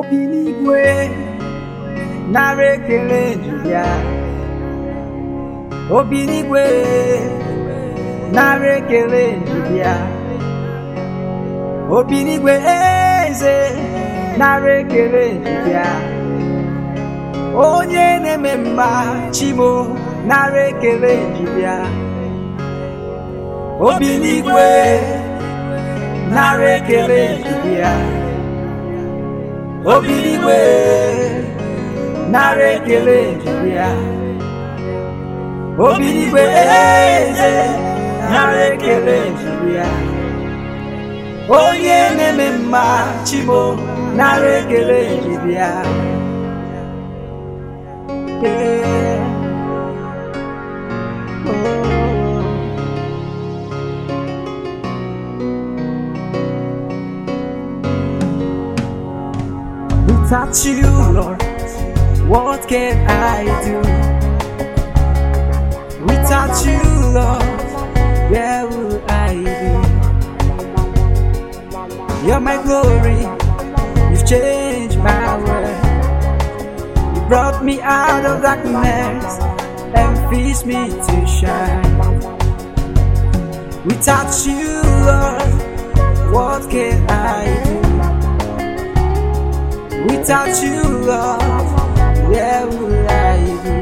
obi n'igwe nara ekele ya obi n'igwe nara ekele ya obi n'igwe eze nara ekele ya onye na-eme mma chimo nara ekele ya obi n'igwe nara ekele ya obi n'igwe nara ekele ya obi n'igwe eze nara ekele ya onye na-eme mma chimo nara ekele ya Yeah. Oh. Without you, Lord, what can I do? Without you, Lord, where would I be? You're my glory, you've changed my world. You brought me out of darkness and fixed me to shine. Without you, Lord, what can I do? Without you, Lord, where would I be?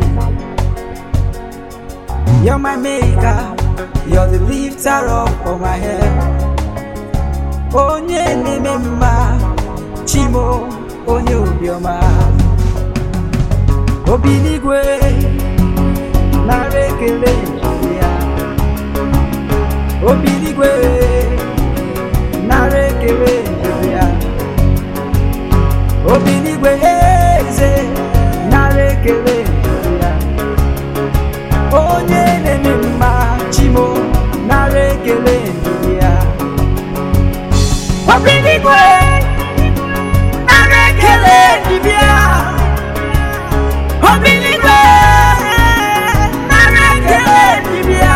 You're my maker, you're the lifter up of my head. Onye na-eme mma, Chimo, onye obiọma. Obi n'igwe, nara ekele ya. Obi n'igwe, nara ekele ya. obi n'igwe eze nara ekele ya onye na-eme mma chimo nara ekele ya obi n'igwe nara ekele dibịa obi n'igwe nara ekele dibịa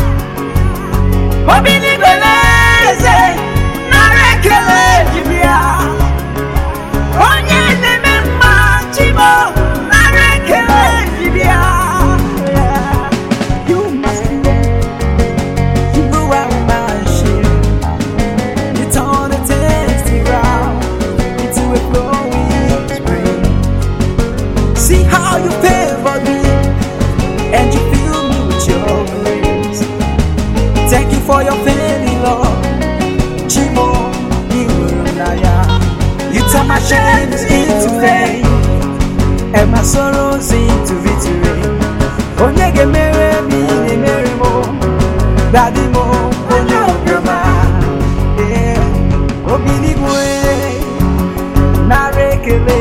obi n'igwe eze nara ekele dibịa onye na-eme mma chimo nara ekele dibịa You must be you are my shield. You turn a tasty ground into a flowing spring. See how you favor me and you fill me with your grace. Thank you for your failing love. Chimo, Iwurunaya. You turn my shames into fame and my sorrows into victory. Onye ga-emere m ihe na-emere m dadi m onye obiọma Yeah. obi n'igwe nara ekele